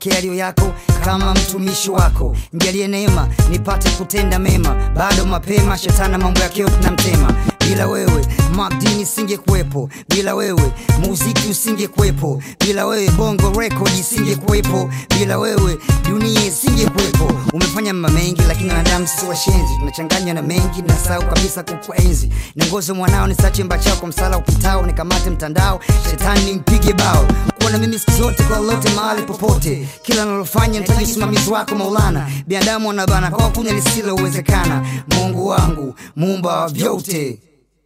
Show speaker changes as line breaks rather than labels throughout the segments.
pokea yaliyo yako kama mtumishi wako njalie neema nipate kutenda mema bado mapema shetana mambo yake tunamtema bila wewe magdini singekuwepo bila wewe muziki usingekuwepo bila wewe bongo record isingekuwepo bila wewe dunia isingekuwepo umefanya mama mengi lakini wanadamu sisi washenzi tunachanganywa na mengi na sau kabisa kukuenzi niongoze mwanao nisache mba chako msala upitao nikamate mtandao shetani nimpige bao kuwa na mimi siku zote kwa lolote mahali popote kila nalofanya nitaji usimamizi wako maulana binadamu wanabana kwa kunya lisilowezekana mungu wangu muumba wa vyote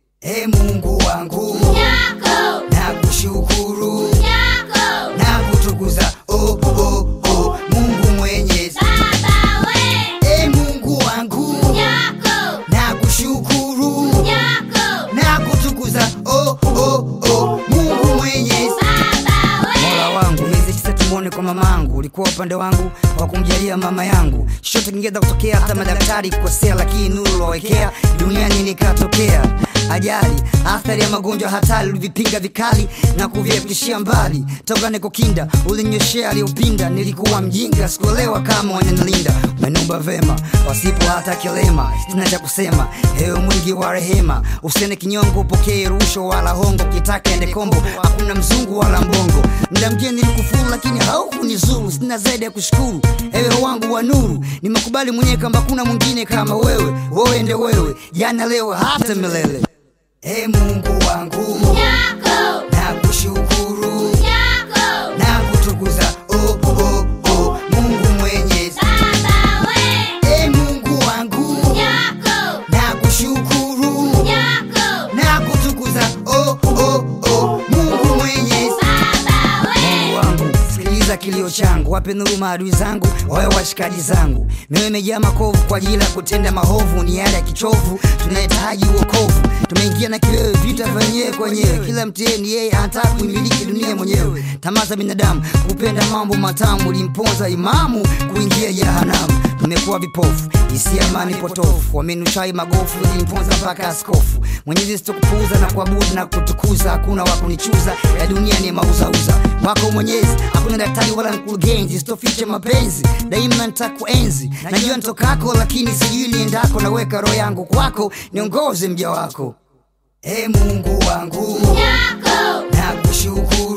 e mungu wangu
Yako,
na kushukuru
yako,
na kutukuza oh, oh, oh, mungu mwenyezi
Baba we,
e mungu wangu
yako,
na kushukuru
yako,
na kutukuza oh, oh, oh, mungu mwenyezi
Baba we,
mola wangu miezi tisa tumwone kwa mamangu ulikuwa upande wangu wa kumjalia mama yangu chochote kingeweza kutokea hata madaktari kukosea lakini nuru wawekea duniani nikatokea ajali athari ya magonjwa hatari ulivipinga vikali na kuviepishia mbali toka nikokinda ulinyoshea aliyopinda nilikuwa mjinga sikuelewa kama wananilinda umenumba vema wasipo hata kilema sina cha kusema ewe mwingi wa rehema usiene kinyongo upokee rusho wala hongo kitaka ende kombo hakuna mzungu wala mbongo mda mgeni nilikufuru lakini haukunizuru sina zaidi ya kushukuru ewe wangu wa nuru nimekubali mwenyewe kwamba kuna mwingine kama wewe wewe nde wewe jana leo hata milele e mungu wangu
yako,
na kushukuru
yako,
na kutukuza oh, oh, oh, mungu mwenyezi
Baba we,
e mungu wangu
yako,
na kushukuru
yako,
na kutukuza oh, oh, oh, mungu mwenyezi
Baba we,
Mungu wangu sikiliza kilio changu wape nuru maadui zangu wawe washikaji zangu mioyo imejaa makovu kwa ajili ya kutenda mahovu ni yale ya kichovu tunahitaji uokovu tumeingia na kiwewe vita vyenyewe kwenyewe kila mteni yeye anataka kuimiliki dunia mwenyewe tamaa za binadamu kupenda mambo matamu limponza imamu kuingia jehanamu tumekuwa vipofu isi amani potofu wamenuchai magofu ilimponza mpaka askofu mwenyezi sitokupuuza na kuabudu na kutukuza hakuna wa kunichuza ya dunia ni mauzauza wako mwenyezi hakuna daktari wala mkurugenzi sitoficha mapenzi daima nitakuenzi najua nitokako lakini sijui niendako naweka roho yangu kwako niongoze mja wako e mungu wangu
yako,
na kushukuru